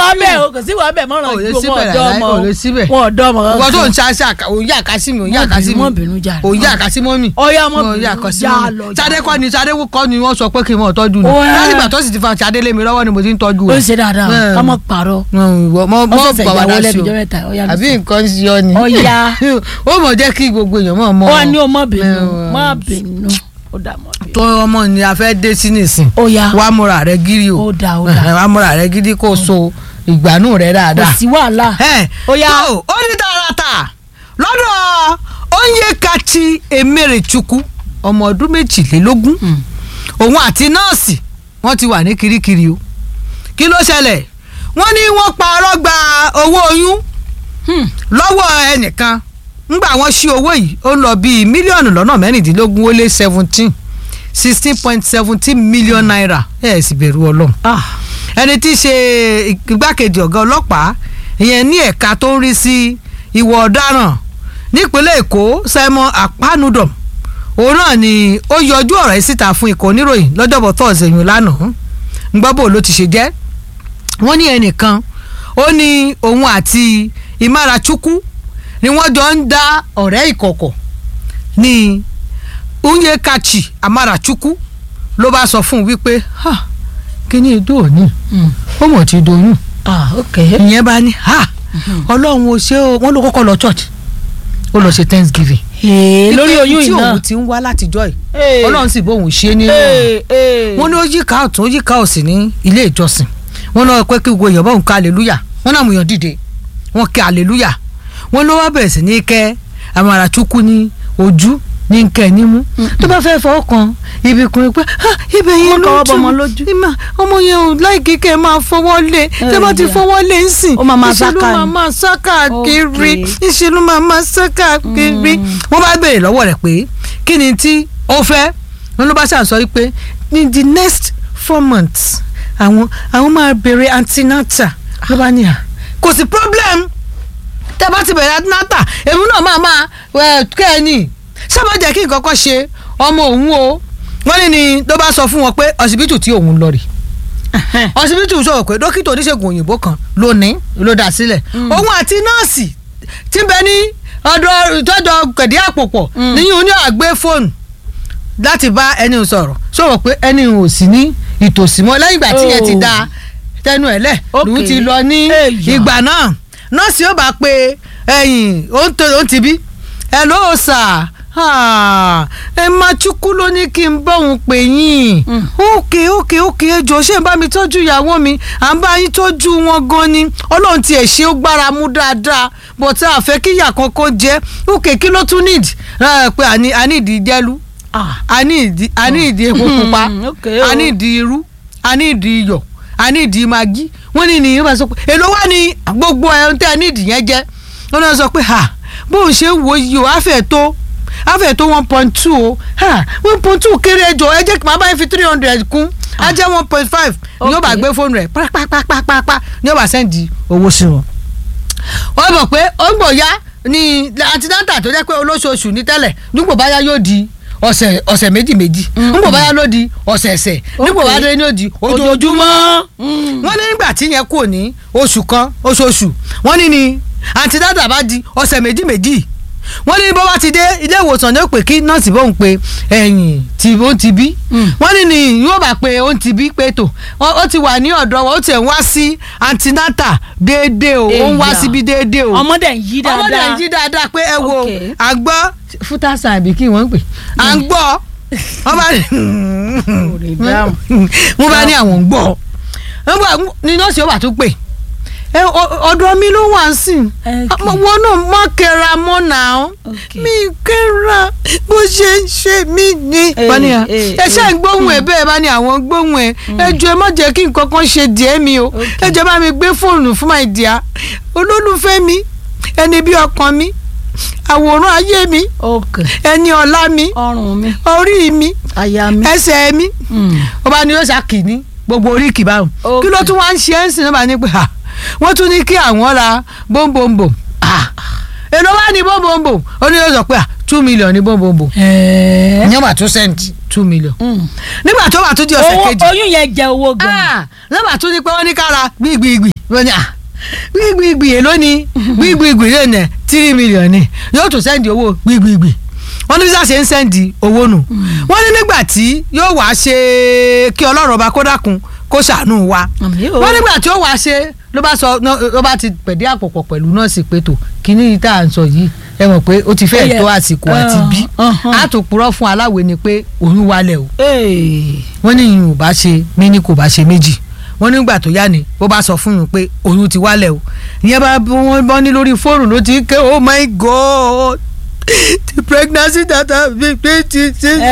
wàá bẹ̀ o kò sí wàá bẹ̀ mọ́ràn Ò lè ju síbẹ̀ wọn ọ̀dọ́ láíláí, ọmọ ò lè síbẹ̀. wọn ọ̀dọ́ ọmọ ìwọ tó ń ṣe àṣà àkà òun yà ká sí mi òun yà ká sí mi mọ́ bínú jàre. òun yà ká sí mọ́ mi ọ̀yá mọ́ òun yà bínú ká sí já mọ́ mi lọ. Ṣadé kọ́ ni Ṣadé kọ́ ni wọ́n sọ pé kí n mọ̀ tọ́jú ni Ó yá. láti ìgbà tó sì ti fa Ṣadé lé mi lọ́wọ́ ni mo ti ń tọ́jú ó rẹ̀. ń ṣe dáadáa Bẹ́ẹ̀. ká mọ́ pààrọ̀ mọ mọ Ó ṣẹ̀ṣẹ̀ bàbá ìyàwó dá sí lẹ́nu o ọjọ́ mẹ́ta, ó yá lọ àbí sọ. nǹkan sí ọ ni Ó yá. ó mọ̀ jẹ́ kí gbogbo èèyàn mọ̀ mọ́ ó wà ní o mọ́ bínú Bẹ́ẹ̀. mọ́ bínú ó dà mọ́ bínú. tó ọmọ ni a fẹ́ dé sí nìsín ó yá wàá múra rẹ gírí o Ó dáa, ó dáa. wàá múra rẹ gírí kó o so ìgbàanú rẹ kò dáadáa. sí wàhálà. Ẹ, Ó yá. tó, ó ní tààràtà lọ́dọ̀ Onyekachi Emerechukwu ọmọ ọdún méjìlélógún òun àti nọ́ọ̀sì wọ́n ti wà ní kirikiri o kí ló ṣẹlẹ̀ wọ́n ní wọ́n parọ́ gba owó oyún Hmm. lọ́wọ́ ẹnìkan ńgbà wọ́n ṣí owó yìí ó lọ bíi mílíọ̀nù lọ́nà mẹ́rìndínlógún ó lé seventeen sixteen point seventeen million naira ẹ̀ sì bẹ̀rù ọlọ́run Ah, ẹni tí í ṣe igbákejì ọ̀gá ọlọ́pàá ìyẹn ní ẹ̀ka tó ń rí sí ìwà ọ̀daràn nípínlẹ̀ èkó simon akpanudom òun náà ni ó yọjú ọ̀rọ̀ yìí síta fún ikọ̀ oníròyìn lọ́jọ́bọ̀ tọ́ọ̀sì ẹ̀yìn lánàá ń gbọ́ bò ló ti ṣe jẹ́ wọ́n ní ẹnìkan ó ní òun àti ìmárachukwu ni wọ́n jọ ń dá ọ̀rẹ́ ìkọ̀kọ̀ ní Onyekachi Amarachukwu ló bá sọ fún un wípé "Ha, kíní ìdó òní mm. ó mọ̀ ti doyún ah ok. ìyẹn bá ní ha ọlọ́run ò ṣe o wọ́n ló kọ́kọ́ lọ church ó lọ ṣe thanksgiving Ee, lórí Wípé oyún tí yìí náà. òun ti ń wá látijọ́ yìí Ee. ọlọ́run sì bóun ṣe nínú Ee, ee. wọ́n ní ó yíká ọ̀tún ó yíká òsì ní ilé ìjọsìn wọ́n náà pé kí gbogbo èèyàn bá òun ká aleluya wọ́n náà mú yàn dìde wọ́n kẹ́ aleluya wọ́n ló wá bẹ̀rẹ̀ sí ní kẹ́ Amarachukwu ní ojú ní nkẹ́ nímú tó bá fẹ́ fọwọ́ kan ibi kan pé "Ah, ibẹ̀ yẹn Wọ́n ló kọwọ́ tún bọmọ lójú. ìmọ̀ ọmọ yẹn ò láìkí kẹ́ ẹ máa fọwọ́ lé tẹ́ bá ti ìyá. fọwọ́ lé ń sìn Ó máa máa ìṣe ló sáká máa ni. máa sáká kiri Okay. ìṣe ló máa máa sáká kiri wọ́n bá béèrè lọ́wọ́ rẹ̀ pé kí ni tí ó fẹ́ wọn ló bá ṣàǹsọ wípé ní the next four months àwọn àwọn máa bèrè antinata ló bá ní à kò sí problem tẹ́ bá ti bẹ̀rẹ̀ antinata èmi náà máa máa ẹ̀ kẹ́ ẹ ní sábà jẹ́ kí nǹkan kan ṣe ọmọ òun o wọ́n ní ni ló bá sọ fún wọn pé ọsibítù tí òun lọ rè ọsibítù sọ̀rọ̀ pé dókítà oníṣègùn òyìnbó kan ló ní ló dá sílẹ̀ òun àti nọ́ọ̀sì tí ń bẹ ní ọ̀dọ̀ ìtọ́jọ kẹ̀dí àpòpọ̀ Mm. níyìn ní àgbé fóònù láti bá ẹni sọ̀rọ̀ sọ̀rọ̀ pé ẹni ò sí ní ìtòsí mọ́ lẹ́yìn ìgbà tí yẹn ti Oh. da tẹnu ẹ̀ lẹ̀ lòun Okay. ti lọ ní Èyà. ìgbà náà nọ́ọ̀sì ó bá pe ẹ̀yìn ó ń tó- ó ń ti bí ẹ ló sà ẹ máa chukwu ló ní kí n bá òun pè yín Mm. ókè ókè ókè ẹ jọ̀ọ́ ṣé ń bá mi tọ́jú ìyàwó mi à ń bá yín tọ́jú wọn gan ni ọlọ́run tiẹ̀ ṣe ó gbára mú dáadáa bọ̀tá àfẹ́ kíyà kankan jẹ́ ókè kí ló tún nídìí ẹ pé àní àní ìdí jẹ́lu Ah. àní ìdí àní ìdí epo pupa Mm, okay o. àní ìdí irú àní ìdí iyọ̀ àní ìdí magi wọ́n ní nìyẹn bá sọ pé èló wá ní gbogbo ẹ̀ ń tẹ́ ní ìdí yẹn jẹ́ wọ́n náà sọ pé ha bóun ṣe ń wo yìí o àfẹ́ tó àfẹ́ tó one point two o ha one point two kéré ẹjọ ẹ jẹ́ kí màá bá yín fi three hundred kún á jẹ́ one point five ni yóò bá Okay. gbé fóònù rẹ̀ pápápápápá ni yóò bá sẹ́ndì owó sí wọn wọ́n mọ̀ pé ó ń gbò yá ní antinata tó jẹ́ pé olóṣooṣù ní tẹ́lẹ̀ nígbò báyá yóò di ọ̀sẹ̀ ọ̀sẹ̀ méjì méjì nígbò báyá ló di ọ̀sẹ̀ ẹ̀sẹ̀ nígbò báyá ló di ojoojúmọ́ Mm. wọ́n ní nígbà tí yẹn kò ní oṣù kan oṣooṣù wọ́n ní ni antinata bá di ọ̀sẹ̀ méjì méjì wọ́n ní bó bá ti dé ilé ìwòsàn ní ó pè kí nọ́ọ̀sì bóun pe ẹ̀yìn tí ó ti bí Mm. wọ́n ní ni yóò bá pe ó ti bí pé tó ó ó ti wà ní ọ̀dọ̀ wọn ó tiẹ̀ ń wá sí antinata déédéé o ó ń wá Èyà. síbi déédéé o ọmọdé ń yí dáadáa. ọmọdé ń jí dáadáa pé ẹ wo Okay. à ń gbọ́ fútàṣà àbí kí wọ́n ń pè à ń gbọ́ wọ́n bá lè dáhùn. wọ́n bá ní àwọn ń gbọ́ wọ́n bá ní nọ́ọ̀sì ó wà tó pè ẹ ọ- ọ̀dọ̀ mi ló wà ń sìn Okay. wọn náà má kẹra mọ́ náà Okay. mi kẹra bó ṣe ń ṣe mí ni. Eh, wọ́n ní à, eh, ẹ ṣe ń eh. gbóhùn ẹ bẹ́ẹ̀ bá ní àwọn gbóhùn ẹ ẹ jọ ẹ má jẹ́ kí nǹkan kan ṣe díẹ̀ mi o Okay. ẹ jẹ́ bá mi gbé fóònù fún my dear olólùfẹ́ mi ẹni bí ọkàn mi àwòrán ayé mi ok ẹni ọlá mi ọrùn mi orí mi àyà mi. ẹsẹ̀ mi Mm. ọba ni yóò ṣàkì ní gbogbo oríkì báwọn Okay. kí ló tún wá ń ṣe é ń sìn náà bá ní pé ha wọ́n tún ní kí àwọn ra bóńbóńbò Ah, èló wá ní bóńbóńbò ó ní yóò sọ pé ah, two million ní bóńbóńbò ẹ̀ẹ́. ìyẹn wà tún send two million Mm. nígbà tó wà tún di ọ̀sẹ̀ owó kejì oyún yẹn jẹ owó gan. ah, nígbà tún ní pé wọ́n ní ká ra gbìgbìgbì wọ́n ní à gbígbígbì èló ni gbígbígbì lè nẹ̀ tírí mílíọ̀nù ni yóò tún sẹ́ndì owó gbígbígbì wọ́n ní bí sáà ṣe ń sẹ́ndì owó nù wọ́n ní nígbà tí yóò wá ṣe kí ọlọ́run ọba kó dákun kó ṣàánú wa Àmín o. wọ́n nígbà tí ó wá ṣe ló bá sọ ló bá ti pẹ̀dé àpòpọ̀ pẹ̀lú nọ́ọ̀sì pé tó kíní yìí tá à ń sọ yìí ẹ mọ̀ pé ó ti Ó fẹ́ẹ̀ yẹ- tó àsìkò àti bí Uh-huh. a tó purọ́ fún aláwẹ̀ ni pé oyún wálẹ̀ o Ee. wọ́n ní ìyún ò bá ṣe méní kò bá ṣe méjì wọ́n nígbà tó yá ni ó bá sọ fún yín pé oyún ti wálẹ̀ o ìyẹn bá wọ́n bọ́ ní lórí fóònù ló ti ké oh my god the pregnancy that I been pregnant since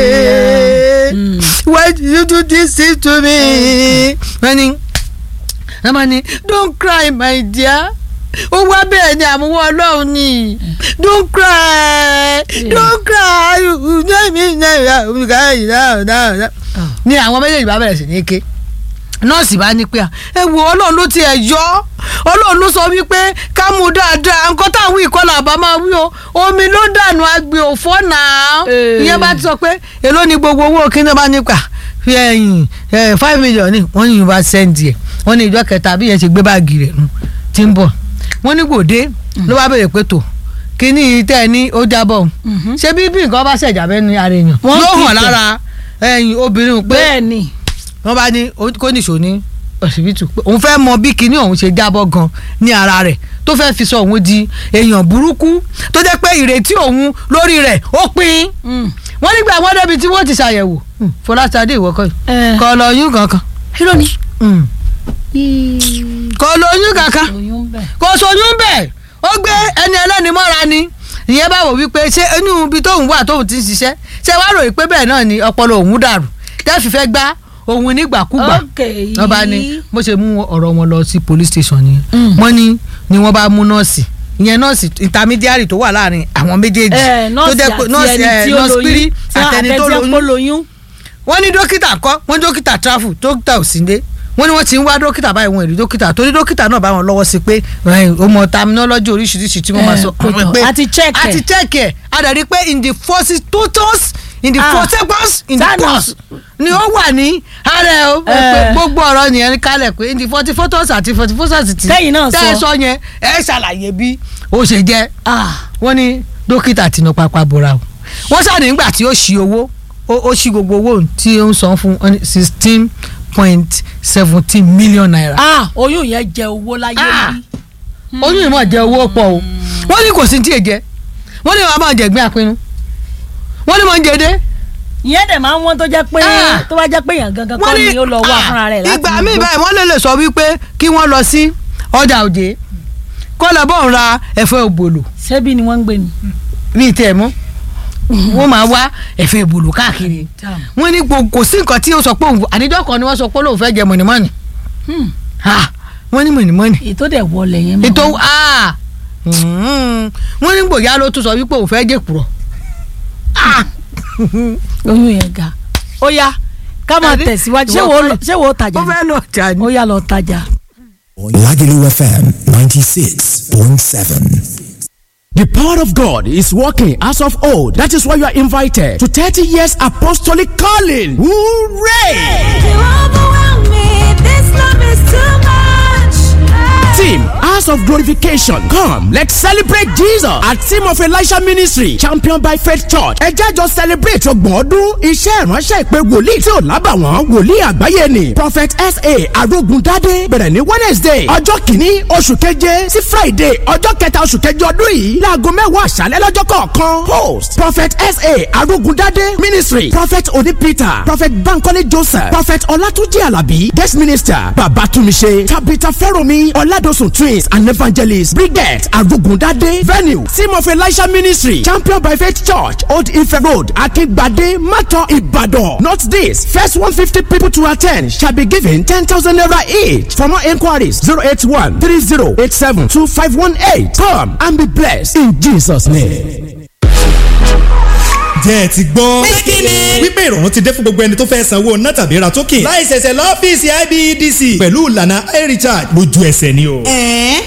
Eh, mm. why did you do this thing to me. wọ́n ní wọ́n máa ní don't cry my dear ó wá bẹ́ẹ̀ ni àmúwọ́ ọlọ́run ni don't cry don't cry you know me now you guys now now now ni àwọn méjèèjì bá bẹ̀rẹ̀ sí ní ké nọ́ọ̀sì bá ní pé à ẹ wo ọlọ́run ló tiẹ̀ yọ ọlọ́run ló sọ wípé ká mú dáadáa nǹkan táwọn ìkọlà àbá máa wí o omi ló dànù agbe òfò náà Eh. ìyẹn bá ti sọ pé èló ni gbogbo owó kíni bá nípa fi ẹyìn ẹ five million ni wọ́n ní yorùbá sẹ́ǹdì ẹ̀ wọ́n ní ìjọ kẹta bí yẹn ṣe gbé báàgì rẹ̀ nù tí ń bọ̀ wọ́n ní gbòde ló bá béèrè pé tò kíní tẹ́ ẹ ní ó jábọ̀ Mhm. ṣé bí bí nǹkan bá ṣẹ̀jà bẹ́ẹ̀ ni ara èèyàn Wọ́n yóò kì í hàn tẹ̀. lára ẹ̀yìn obìnrin pé bẹ́ẹ̀ ni. wọ́n bá ní ó- kó nìṣó ní ọsibítù pé òun fẹ́ mọ bí kinní ọ̀hún ṣe jábọ́ gan ní ara rẹ̀ tó fẹ́ fi sọ òun di èèyàn burúkú tó jẹ́ pé ìrètí òun lórí rẹ̀ ó pin Mm. wọ́n nígbà wọ́n débi tí wọ́n ti ṣàyẹ̀wò Hmm, fọláṣadé ìwọ́kọ̀ yìí Eh. kọ́ lọ́yún kankan irọ́ ni. Hmm, kọ́ lọ́yún kankan oyún bẹ̀. kò sóyún bẹ́ẹ̀ ó gbé ẹni ẹlẹ́ni mọ́ra ni ìyẹn bá wò wípé ṣé inú ibi tóun wà tóun ti ń ṣiṣẹ́ ṣé wàá ròyìn pé bẹ́ẹ̀ náà ni ọpọlọ òun dàrú tẹ́ẹ̀fì fẹ́ gbá òun nígbàkúgbà ok wọ́n bá ní bó ṣe mú ọ̀rọ̀ wọn lọ sí police station nìyẹn Mm. wọ́n ní ni wọ́n bá mú nọ́ọ̀sì ìyẹn nọ́ọ̀sì intermediary tó wà láàrin àwọn méjèèjì ẹ nọ́ọ̀sì àti ẹni tí ó lóyún àtẹni tó àtẹni lóyún lóyún. wọ́n ní dókítà kọ́ wọ́n ní dókítà travel dókítà ò sí ndé wọ́n ní wọ́n ti ń wá dókítà báyìí wọn ò rí dókítà torí dókítà náà bá wọn lọ́wọ́ sí pé ẹ̀, ó mọ terminology oríṣiríṣi tí wọ́n máa Eh, sọ kò tán. pé A ti check ẹ̀. a ti check ẹ̀ a dẹ̀ rí pé in the forces totals in the Ah. four seconds in the Sana. course ni ó wà ní ara ẹ̀ o Eh. pé gbogbo ọ̀rọ̀ nìyẹn kálẹ̀ pé in the forty photos àti forty photos ti Tẹ́yìn náà tẹ́ ẹ sọ. sọ yẹn ẹ ṣàlàyé bí ó ṣe jẹ́ ah wọ́n ní dókítà tinú pápá bora o wọ́n ṣáà nígbà tí ó ṣí owó ó ó ṣí gbogbo owó tí ó ń san fún sixteen point seventeen million naira. ah oyún yẹn jẹ owó láyé Ah. rí. oyún ìmọ̀ jẹ owó pọ̀ o wọ́n ní kò sí tí ì jẹ wọ́n ní wọ́n máa jẹ gbé àpinnu wọ́n ní wọ́n ń jẹ dé. ìyẹn dẹ̀ máa ń wọ́n tó jẹ́ pé Ah. tó bá jẹ́ pé èèyàn gangan wọ́n kọ́ ní ni ó lọ wá ah, fúnra rẹ̀ láti ìgbà míì igbó. báyìí wọ́n lè lè sọ wípé kí wọ́n lọ sí ọjà òjé kó lọ bọ̀ ń ra ẹ̀fọ́ ògbòlò ṣebí ni wọ́n ń gbé ni. ní ìtẹ̀ mọ́ wọ́n máa wá ẹ̀fọ́ ògbòlò káàkiri wọ́n ní gbogbo kò sí nǹkan tí ó sọ pé òun àníjọ́ kan ni wọ́n sọ pé òun fẹ́ jẹ mọ̀nìmọ́nì Hmm. Ah, wọ́n ní mọ̀nìmọ́nì ètò dẹ̀ wọlé yẹn mọ́. ètò ah, mm, wọ́n ní gbòyà ló tún sọ wípé òun fẹ́ jẹ kúrọ̀ oyún yẹn ga. ó yá ká máa Àbí? tẹ̀síwájú ṣé Ìwọ wo kọ́ lọ- ṣé wo tajà ó ni? fẹ́ lọ jà ní. ó yá lọ tajà. Lagelu FM 96.7. The power of God is working as of old. That is why you are invited to 30 years apostolic calling. Hooray! You overwhelm me. This love is too much. Team House of Glorification. Come, let's celebrate Jesus at Team of Elisha Ministry, championed by Faith Church. Ẹ jẹ́ jọ celebrate ọgbọ̀n ọdún iṣẹ́ ìránṣẹ́ ìpè wòlíì tí ò lábàwọ́n wòlíì àgbáyé ni. Prophet S.A. Arógundádé bẹ̀rẹ̀ ní Wednesday ọjọ́ kìíní oṣù keje sí Friday ọjọ́ kẹta oṣù keje ọdún yìí láago mẹ́wàá àṣálẹ́ lọ́jọ́ kọ̀ọ̀kan. Host Prophet S.A. Arógundádé Ministry Prophet Oni Peter Prophet Bankole Joseph Prophet Ọlátúnjí Àlàbí Guest Minister Babatumise Tabitha Fẹ́rọ̀mí Ọládọ̀sùn Twins and Evangelist Brigette Arugundade Venue Team of Elisha Ministry Champion by Faith Church Old Ife Road Akingbade Mato Ibadan. Note this first one fifty people to attend shall be given ten thousand naira each. For more inquiries zero eight one three zero eight seven two five one eight. Come and be blessed in Jesus' name. jẹ́ ẹ ti gbọ́. wípé ìrọ̀rùn ti dé fún gbogbo ẹni tó fẹ́ sanwó ná tàbí ra token. láì ṣẹ̀ṣẹ̀ lọ́fíìsì IBEDC pẹ̀lú ìlànà iRecharge lójú ẹsẹ̀ ni o. ẹ̀ẹ́n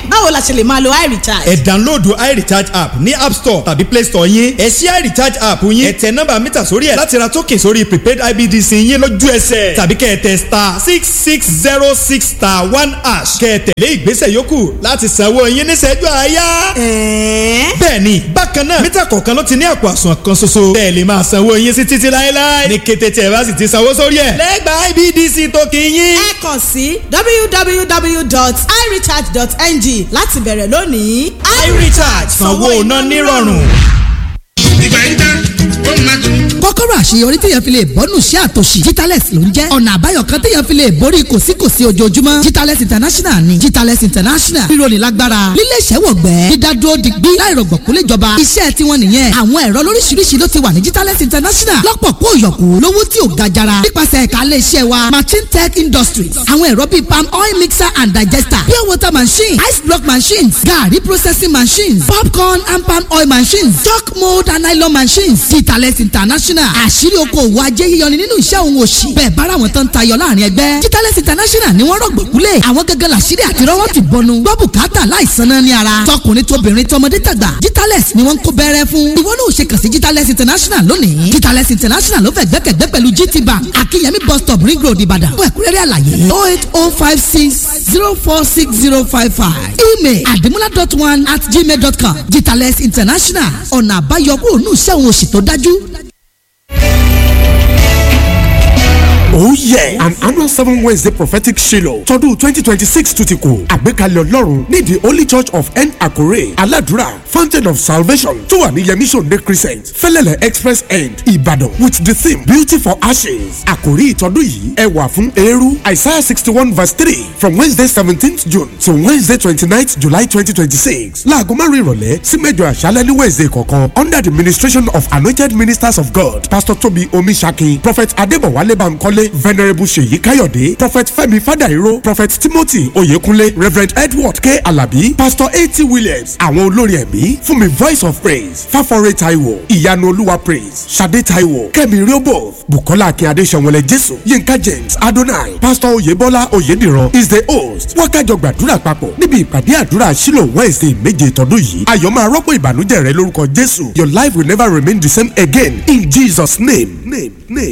báwo la ṣe lè máa lo iRecharge. ẹ download irecharge app ní app store tàbí play store yín ẹ ṣí irecharge app yín ẹ tẹ nọ́mbà mítà sórí ẹ̀ láti ra token sórí prepaid ibdc yín lójú ẹsẹ̀ tàbí kẹ́ ẹ tẹ star six six zero six star one hash kẹ́ ẹ tẹ̀lé ìgbésẹ̀ yòókù láti sanwó yín níṣẹ́jú àáyá. ẹ̀ẹ́n bẹ́ẹ̀ni bákan náà mítà kọ̀ọ̀kan ló ti ní àpò àsùnwọ̀n kan ṣoṣo bẹ́ẹ̀ lè máa sanwó yín sí títí láéláé ní kété tí ẹ bá sì ti sanwó sórí ẹ̀ lẹ́gbàá ibdc token yín. ẹ kàn sí www.irecharge.ng láti bẹ̀rẹ̀ lónìí. irecharge sanwó iná nírọ̀rùn. ìgbà yìí tán ó máa tún. kọ́kọ́rọ́ àṣeyọrí téèyàn fi lè bọ́nù sí àtòṣì Jitales ló ń jẹ́ ọ̀nà àbáyọ kan téèyàn fi lè borí kòsíkòsí ojoojúmọ́ Jitales international ni Jitales international rírọ̀lì lágbára lílé ìṣẹ́wọ̀gbẹ́ dídádúró digbí láìrọ̀gbọ̀kú léjọba iṣẹ́ tiwọn nìyẹn àwọn ẹ̀rọ lóríṣiríṣi ló ti wà ní Jitales international lọ́pọ̀ kó yọ̀kú lówó tí ò ga jara nípasẹ̀ ẹ̀ka ilé iṣẹ́ wa machine tech industries àwọn ẹ̀rọ bíi palm oil mixer and digester pure water machine ice block machines garri processing machines popcorn and palm oil machines chalk mold and nylon machines Jitales international àṣírí okòwò ajé yíyọni nínú iṣẹ́ òun òṣì bẹ́ẹ̀ bára wọn tán tayọ láàrin ẹgbẹ́ Jitales international ni wọ́n rọ̀gbọ̀kúlẹ̀ àwọn gẹ́gẹ́ làṣírí àti rọ́wọ́ ti bọnu gbọ́ bùkátà láìsan náà ní ara tọkùnrin tóbìnrin tọmọdé tàgbà Jitales ni wọ́n ń kó bẹ́rẹ́ fún ìwọ náà ò ṣe kàn sí Jitales international lónìí Jitales international ló fẹ́ gbẹ́kẹ̀gbẹ́ pẹ̀lú GT bank akínyẹmí bus stop ring road ìbàdàn fún ẹ̀kúnrẹ́rẹ́ àlàyé oh eight oh five six zero four six zero five five email adimula dot one at gmail dot com Jitales international ọ̀nà àbáyọ kúrò ní iṣẹ́ òun òṣì tó dájú. Oh yeah! An annual seven Wednesday prophetic Shiloh tọdún twenty twenty six tún ti kù. Àgbékalẹ̀ Ọlọ́run ní the Holy Church of N Akure Aladura Fountain of Salvation tó wà ní Yemi Sunday Crescent Fẹ́lẹ́lẹ̀ Express End Ìbàdàn with the theme Beauty for Ashes. Àkòrí ìtọ́dún yìí ẹwà fún eérú Isaiah sixty one verse three from Wednesday seventeenth June to Wednesday twenty ninth July twenty twenty six. Láago márùn-ún ìrọ̀lẹ́ sí mẹ́jọ àṣálẹ́ ní Wednesday kọ̀ọ̀kan under the ministration of anointed ministers of God Pastor Tobi Omisaki Prophet Adébọ̀wálé Bankole venerable seyi kayode prophet femi fadairo prophet timothy oyekunle reverend edward k alabi pastor a.t. williams àwọn olórin ẹ̀mí fún mi voice of praise fáforé taiwo ìyanu olúwa praise sade taiwo kẹ́mi riobo bukola akínyade sanwó-olẹ jésù yinka james adonai pastor oyebola oyediran is the host wákàjọ gbàdúrà papọ̀ níbi ìpàdé àdúrà sílò wednesday méje tọdún yìí ayọ̀ máa rọ́pò ìbànújẹ́ rẹ lórúkọ jésù your life will never remain the same again in jesus name name name.